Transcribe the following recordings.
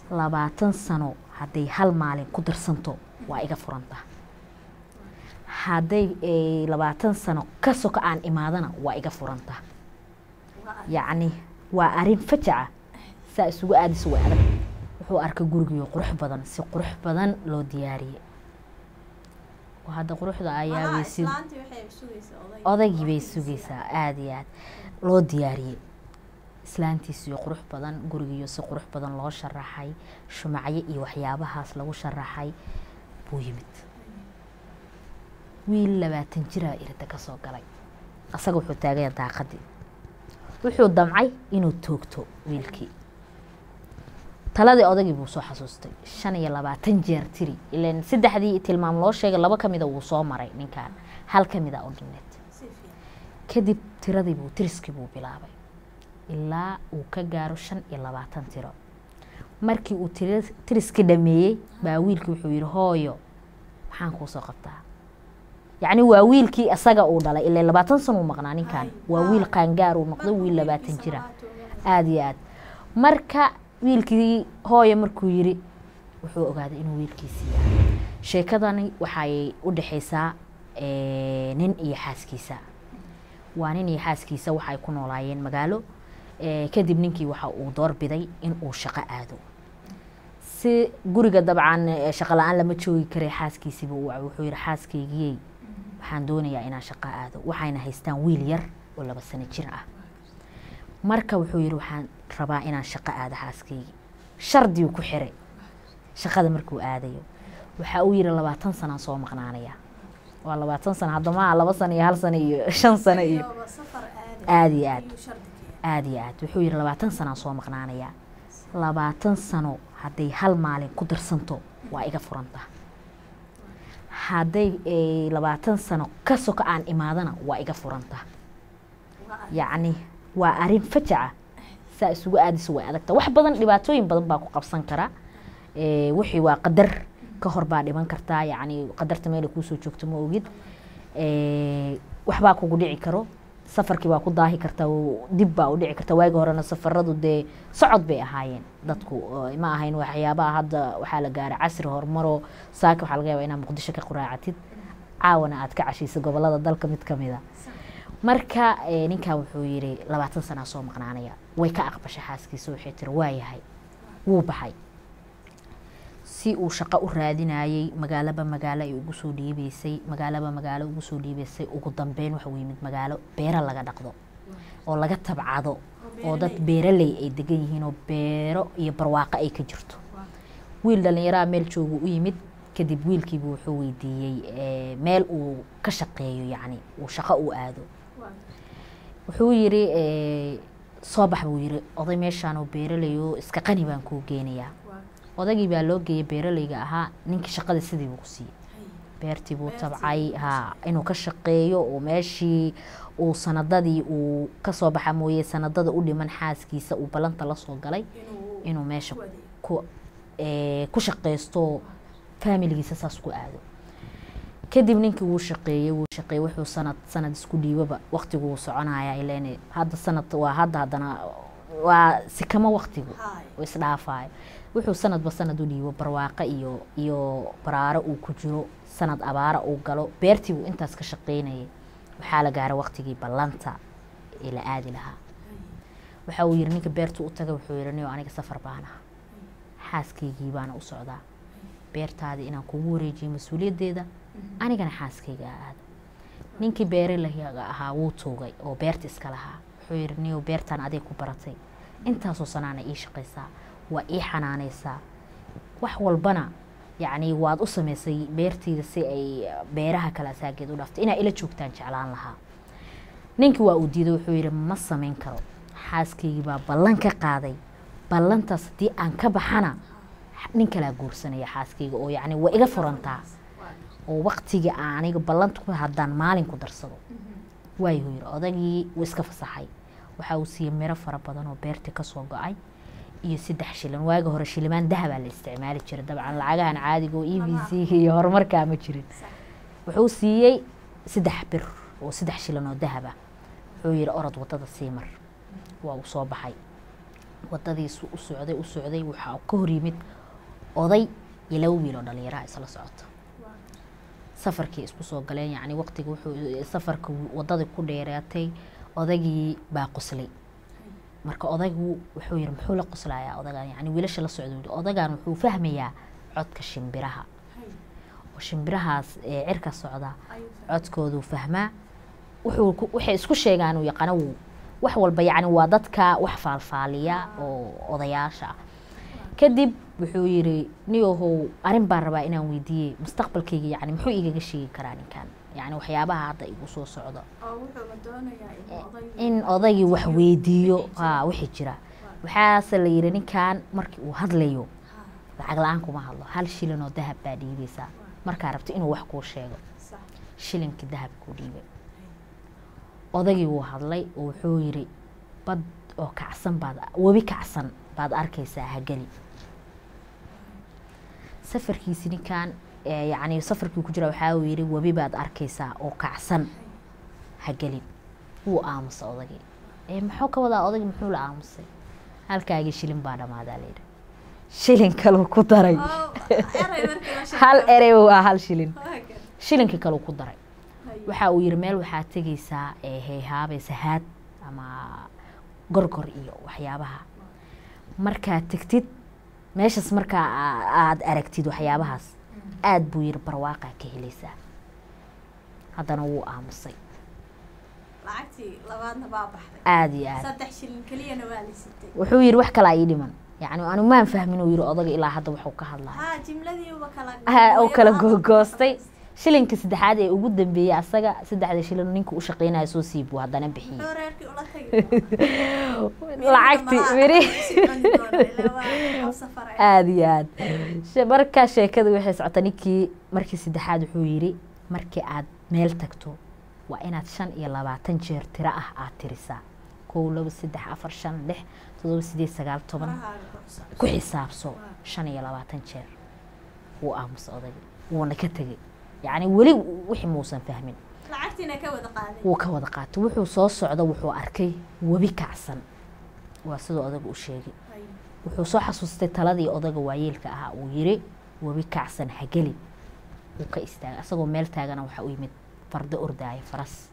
labaatan sano hadday hal maalin ku darsanto waa iga furanta hadday labaatan sano ka soka aan imaadana waa iga furanta yacni waa arrin fajaca saa isugu aadayso way adag wuxuu arkay gurigiyo qurux badan si qurux badan loo diyaariyey hadda quruxda ayaabeysid odaygii bay sugaysaa aada iyo aad loo diyaariyey islaantiisiyo qurux badan gurigiyo si qurux badan loo sharaxay shumacyo iyo waxyaabahaas lagu sharaxay buu yimid wiil labaatan jiraa irida ka soo galay asaga wuxuu taagaya daaqadii wuxuu damcay inuu toogto wiilkii taladii odagii buu soo xasuustay shan iyo labaatan jeer tiri ilan saddexdii tilmaam loo sheegay laba kamida wuu soo maray ninkan hal kamida u dhineed kadib tiradii buu tiriskii buu bilaabay ilaa uu ka gaaro shan iyo labaatan tiro markii uu tiriskii dhameeyey baa wiilkii wuxuu yihi hooyo maxaan kuusoo qabtaa yacni waa wiilkii isaga uu dhalay ilaa labaatan sano uu maqnaa ninkan waa wiil qaangaar uu noqday wiil labaatan jira aada iyo aad marka wiilkii hooye markuu yiri wuxuu ogaaday inuu wiilkiisii yahay sheekadani waxay u dhexaysaa nin iyo xaaskiisa waa nin iyo xaaskiisa waxay ku noolaayeen magaalo kadib ninkii waxa uu doorbiday in uu shaqo aado si guriga dabcan shaqo la-aan lama joogi karay xaaskiisiiba wuxuu yihi xaaskaygiyey waxaan doonayaa inaan shaqo aado waxayna haystaan wiil yar oo laba sano jir ah marka wuxuu yihi waxaan rabaa inaan shaqo aado xaaskaygi shardigu ku xiray shaqada markuu aadayo waxa uu yihi labaatan sanaan soo maqnaanaya waa labaatan sano haddamaha laba sano iyo hal sano iyo shan sano iyo aada iyo aad aada iyo aad wuxuu yihi labaatan sanaan soo maqnaanaya labaatan sano hadday hal maalin ku darsanto waa iga furanta hadday labaatan sano ka soka aan imaadana waa iga furanta yacni waa arrin fajaca saa isugu aadayso way adagta wax badan dhibaatooyin badan baa ku qabsan kara wixii waa qadar ka hor baa dhiman kartaa yacni qadarta meela kuusoo joogto ma ogid waxbaa kugu dhici karo safarkii waa ku daahi kartaa dib baa u dhici karta waagi horena safaradu dee socod bay ahaayeen dadku ma ahayn waxyaabaha hadda waxaa la gaaray casri horumaro saaka waxaa laga yaaba inaad muqdisho ka quraacatid caawana aad ka cashayso gobolada dalka mid kamida marka ninkan wuxuu yihi labaatan sanaa soo maqnaanaya way ka aqbashay xaaskiisa waxay tiri waa yahay wuu baxay si uu shaqo u raadinayey magaalaba magaalo ay ugu soo dhiibeysay magaalaba magaalo ugu soo dhiibeysay ugu dambeyn waxuu yimid magaalo beero laga dhaqdo oo laga tabcado oo dad beeraley ay degan yihiin oo beero iyo barwaaqo ay ka jirto wiil dhallinyaraha meel joogu u yimid kadib wiilkiibu wuxuu weydiiyey meel uu ka shaqeeyo yacni uu shaqo u aado wuxuu yiri soo bax buu yiri oday meeshaan oo beeralayo iska qani baan kuu geenayaa odaygii baa loo geeyay beeralayga ahaa ninkii shaqada sidii buu ku siiyey beertii buu tabcay ha inuu ka shaqeeyo oo meeshii uu sanadadii uu kasoo baxa mooye sanadada u dhiman xaaskiisa uu ballanta lasoo galay inuu meesha ku ku shaqeysto faamiligiisa saas ku aado kadib ninkii wuu shaqeeyey wuu shaqeeyey wuxuu sanad sanad isku dhiibaba waqtigu wuu soconaya ileen hadda sanad waa hadda haddana waa sikamo waqtigu oo isdhaafayo wuxuu sanadba sanad u dhiibo barwaaqo iyo iyo baraaro uu ku jiro sanad abaara uu galo beertii buu intaas ka shaqeynayay waxaa la gaaray waqtigii ballanta ee la aadi lahaa waxa uu yiri ninka beertu u taga wuxuu yiri niyo aniga safar baan ah xaaskaygii baana u socdaa beertaadii inaan kugu wareejiyo mas-uuliyaddeeda anigana xaaskayga aada ninkii beeralaga ahaa wuu toogay oo beerta iska lahaa wuxuu yiri niyo beertaan aday ku baratay intaasoo sanaana ii shaqaysaa waa ii xanaanaysaa wax walbana yacni waad u samaysay beerteyda si ay beeraha kale asaageed u dhaftay inaa ila joogtaan jeclaan lahaa ninkii waa uu diiday wuxuu yidhi ma samayn karo xaaskaygii baa ballan ka qaaday ballantaas haddii aan ka baxana nin kalaa guursanaya xaaskayga oo yacni waa iga furantaa oo waqtigii aan aniga ballanta ku haddaan maalin ku darsado waayuu yidhi odagii wuu iska fasaxay waxa uu siiyey miro fara badan oo beertii kasoo go-ay iyo saddex shilin waaga hore shilimaan dahabaa la isticmaali jiray dabcan lacagahan caadiga oo e b c iyo horumarkaa ma jirin wuxuu siiyey saddex bir oo saddex shilin oo dahaba wuxuu yihi orod wadada sii mar waa uu soo baxay wadadiisu u socday u socday waxaa ka hor yimid oday iyo laba wiil oo dhalinyaraha isla socoto safarkii isku soo galeen yacni waqtiga wuxuu safarka wadadii ku dheeraatay odaygii baa qoslay marka odaygu wuxuu yiri muxuu la qoslayaa odagan yacni wiilasha la socda wili odagan wuxuu fahmayaa codka shimbiraha oo shimbirahaas ee cirka socda codkooduu fahmaa wuxuu ku- waxay isku sheegaan uu yaqaano wuu wax walba yacni waa dadka wax faalfaaliya oo odayaasha ah kadib wuxuu yiri niyahow arrin baan rabaa inaan weydiiyey mustaqbalkayga yacni muxuu igaga sheegi karaa ninkan yacni waxyaabaha hadda igu soo socdo in odaygii wax weydiiyo ha wixii jira waxaase la yidhi ninkan markii uu hadlayo lacag la-aan kuma hadlo hal shilin oo dahab baa dhiibaysaa markaa rabto inuu wax kuu sheego shilinkii dahab kuu dhiibay odaygii wuu hadlay oo wuxuu yidhi bad oo kacsan baad webi kacsan baad arkaysaa hageli safarkiisi ninkan ee yacni safarkii ku jira waxaa uu yidhi webi baad arkaysaa oo kacsan hagelin wuu aamusay odagii ee muxuu ka wadaa odagii muxuu la aamusay halkaagii shilin baa dhammaadaa layidhi shilin kaluu ku daray hal erey waa hal shilin shilinkii kaluu ku daray waxa uu yidhi meel waxaa tegaysaa ee heehaabaysa haad ama gorgor iyo waxyaabaha markaad tegtid meeshaas markaa aa- aad aragtid waxyaabahaas aad buu yidhi barwaaqaa ka helaysaa haddana wuu aamusay lacagtii labaadna baa baxday aada iyo aad saddex shilin keliyana waa la sitay wuxuu yidhi wax kalaa ii dhiman yacni anu maan fahmin uu yidhi odaga ilaa hadda waxuu ka hadlaya haa jimladiiba kala ha oo kala googoostay shilinka saddexaad ee ugu dambeeyey asaga saddexda shilin ninka u shaqeynaya soo siib buu haddana bixiyey muxuu reerkii ula tagi lacagtii miri aada iyo aad She- markaa sheekada waxay socota ninkii markii saddexaad wuxuu yidhi markii aad meel tagto waa inaad shan iyo labaatan jeer tiro ah aad tirisaa kow laba saddex afar shan lix todoba sideed sagaal toban ku xisaabso shan iyo labaatan jeer wuu aamusa odayga wuuna ka tegey yacni weli wixii muusan fahmin lacagtiina ka wada qaaday wuu ka wada qaatay wuxuu soo socda wuxuu arkay webi kacsan waa siduu odaga u sheegay wuxuu soo xasuustay taladii odaga waayeelka ahaa uu yiri webi kacsan hageli wuu ka istaagay asagoo meel taagana waxaa u yimid fardo ordaaya faras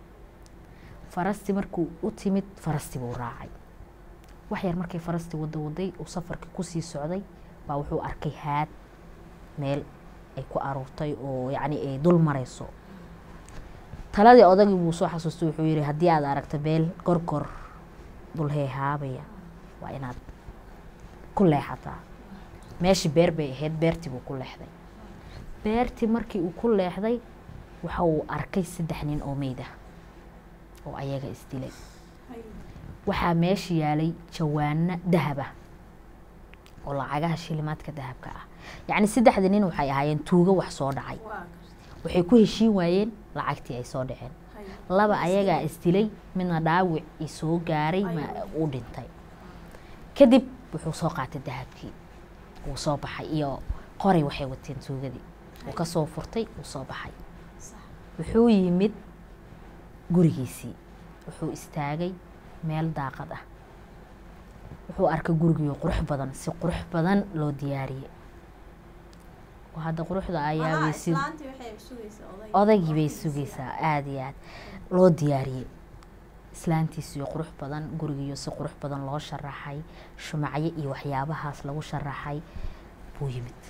farastii markuu u timid farastii buu raacay wax yar markay farastii wada waday uu safarkii kusii socday baa wuxuu arkay haad meel ay ku aruurtay oo yacni ay dul marayso taladii odagii buu soo xasuustay wuxuu yidhi haddii aad aragto meel gorgor dul heehaabaya waa inaad ku leexataa meeshii beer bay ahayd beertii buu ku leexday beertii markii uu ku leexday waxa uu arkay saddex nin oo meyd ah oo ayaga isdilay waxaa meesha yaalay jawaano dahab ah oo lacagaha shilimaadka dahabka ah yacni saddexda nin waxay ahaayeen tuugo wax soo dhacay waxay ku heshiin waayeen lacagtii ay soo dhaceen laba ayagaa isdilay midna dhaawic i soo gaaray ma uu dhintay kadib wuxuu soo qaatay dahabkii wuu soo baxay iyo qoray waxay wateen tuugadii wuu ka soo furtay wuu soo baxay wuxuu yimid gurigiisii wuxuu istaagay meel daaqad ah wuxuu arkay gurigii qurux badan si qurux badan loo diyaariyey oo hadda quruxda ayaabay si odaygii bay sugaysaa aada iyo aad loo diyaariyey islaantiisiyo qurux badan gurigiiyo si qurux badan loo sharaxay shumacyo iyo waxyaabahaas lagu sharaxay buu yimid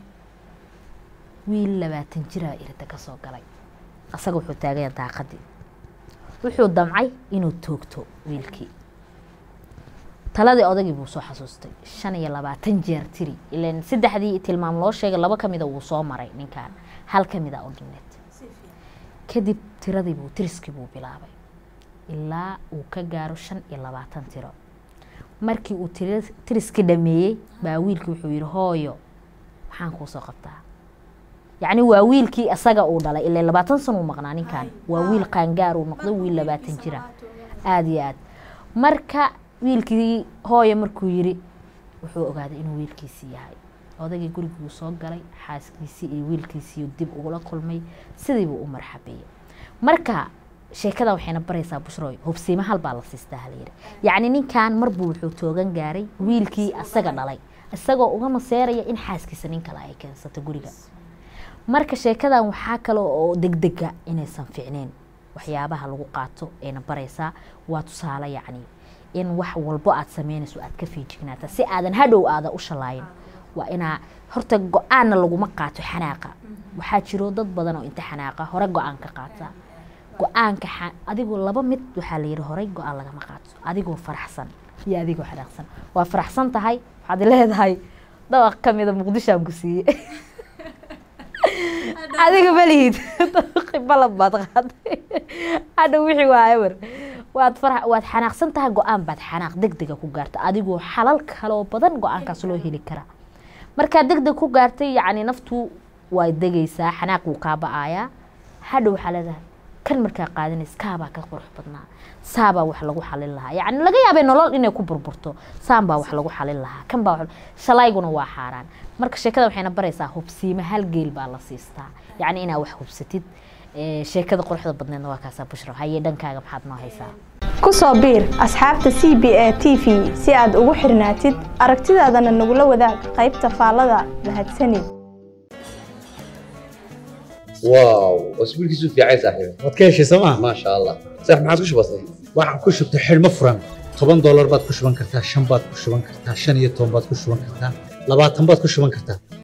wiil labaatan jiraa irida ka soo galay asaga wuxuu taagaya daaqadii wuxuu damcay inuu toogto wiilkii taladii odagii buu soo xasuustay shan iyo labaatan jeer tiri ilan saddexdii tilmaam loo sheegay laba kamida wuu soo maray ninkan hal kamida oo dhineed kadib tiradii buu tiriskii buu bilaabay ilaa uu ka gaaro shan iyo labaatan tiro markii uu tiriskii dhameeyey baa wiilkii wuxuu yihi hooyo maxaan kuu soo qabtaa yacni waa wiilkii isaga uu dhalay ilaa labaatan san uu maqnaa ninkan waa wiil qaangaar uu noqday wiil labaatan jira aada iyo aad marka wiilkii hooyo markuu yiri wuxuu ogaaday inuu wiilkiisii yahay odagii gurigii uu soo galay xaaskiisii iyo wiilkiisii dib ugula kulmay sidiibuu u marxabeeyey marka sheekada waxayna baraysaa bushroy hubsiima hal baa la siistaa halayidhi yacni ninkan marbuu wuxuu toogan gaaray wiilkii asaga dhalay isagoo uga maseeraya in xaaskiisa nin kale ay keensato guriga marka sheekadan waxaa kale oo degdega inaysan fiicneen waxyaabaha lagu qaato ayna baraysaa waa tusaale yacni in wax walbo aad sameynayso aad ka fiijignaata si aadan hadhow aada u shalaayin waa inaa horta go-aanna laguma qaato xanaaqa waxaa jiro dad badan oo inta xanaaqa hore go-aan ka qaata go-aanka xa- adigoo laba mid waxaa la yidhi horey go-aan lagama qaato adigoo faraxsan iyo adigoo xanaaqsan waa faraxsan tahay waxaad leedahay dabaq ka mida muqdishoaan ku siiye adiga malihid balab baad qaaday hadha wixii waa ewer waad fara waad xanaaqsan tahay go-aan baad xanaaq degdega ku gaarta adigoo xalal kaloo badan go-aankaas loo heli karaa markaad degdeg ku gaartay yacni naftu waa degaysaa xanaaq wuu kaa ba-aayaa hadha waxaa leedahay kan markaa qaadanays kaabaa ka qurux badnaa saabaa wax lagu xalin lahaa yacni laga yaabay nolol inay ku burburto saan baa wax lagu xalin lahaa kan baa wax- shalayguna waa xaaraan marka sheekada waxayna baraysaa hubsiimo hal geel baa la siistaa yacni inaa wax hubsatid Ee, sheekada quruxda badneedna waa kaasaa bushra haye dhankaaga maxaad noo haysaa ku soo biir asxaabta c b a t v si aad ugu xirnaatid aragtidaadana nagula wadaag qaybta faallada mahadsanid واو واسبوعك يسوف يا عيسى صاحبي waad ka heshay sooma ما شاء الله صح ما عاد وش بصير waxaad ku shubtay xidhmo furan toban doolar baad ku shuban kartaa shan baad ku shuban kartaa shan iyo toban baad ku shuban kartaa labaatan baad ku shuban kartaa